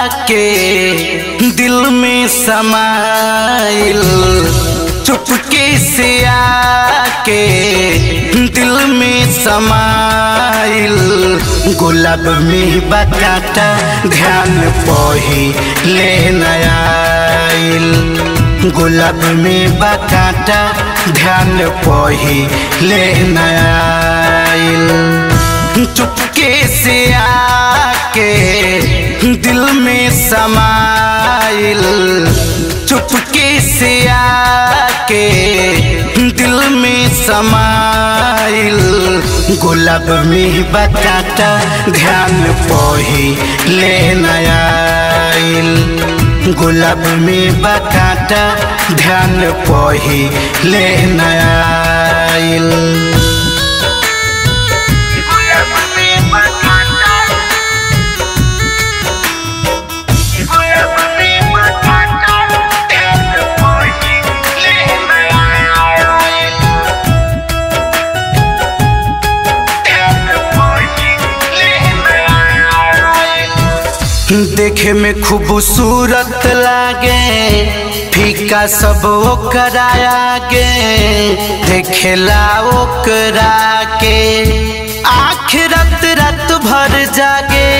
के दिल में समाइल चुपके से आके दिल में समाइल गुलाब में बकाटा ध्यान पही ले नयाइल गुलाब में बकाटा ध्यान पही ले नयाइल चुपके से आके दिल में समाइल चुपके से आके दिल में समाइल गुलाब में बकाटा ध्यान पही ले नयाइल गुलाब में बकाटा ध्यान पही ले नयाइल देखे में खूबसूरत लागे फीका सब ओकरा गे देखेला ओकरा के आँख रत रत भर जागे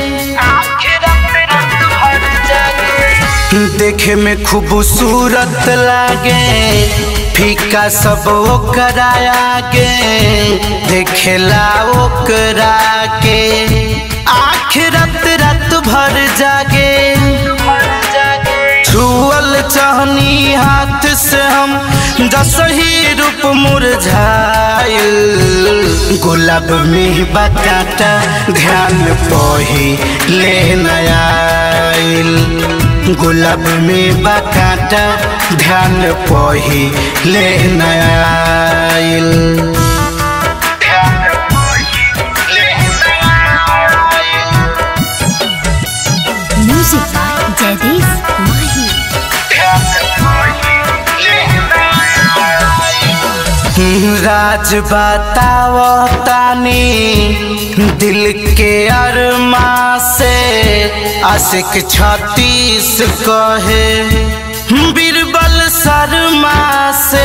देखे में खूबसूरत लागे फीका सब ओकरा गे देखेला ओकरा के आँख रत रत भर जागे छुअल चहनी हाथ से हम दसही रूप मुरझाइल गुलाब में बकाटा ध्यान पही ले नयाइल गुलाब में बकाटा ध्यान पही ले नयाइल Music by Jagdish Mahi. राज बताओ तानी दिल के अरमा से आशिक छत्तीस कहे बीरबल शर्मा से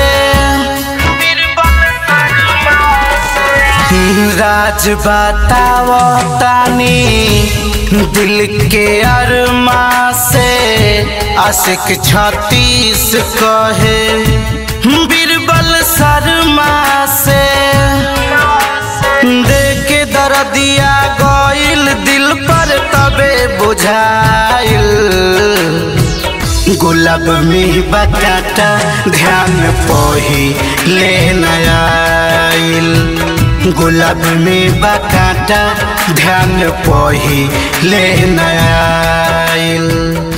राज बताओ तानी दिल के अरमा से आशिक छत्तीस कहे बीरबल शर्मा से देख दर्दिया गइल दिल पर तबे बुझाइल गुलाब में बकाटा ध्यान पही ले नयाइल गुलाब में बकाटा ध्यान पही ले नयाइल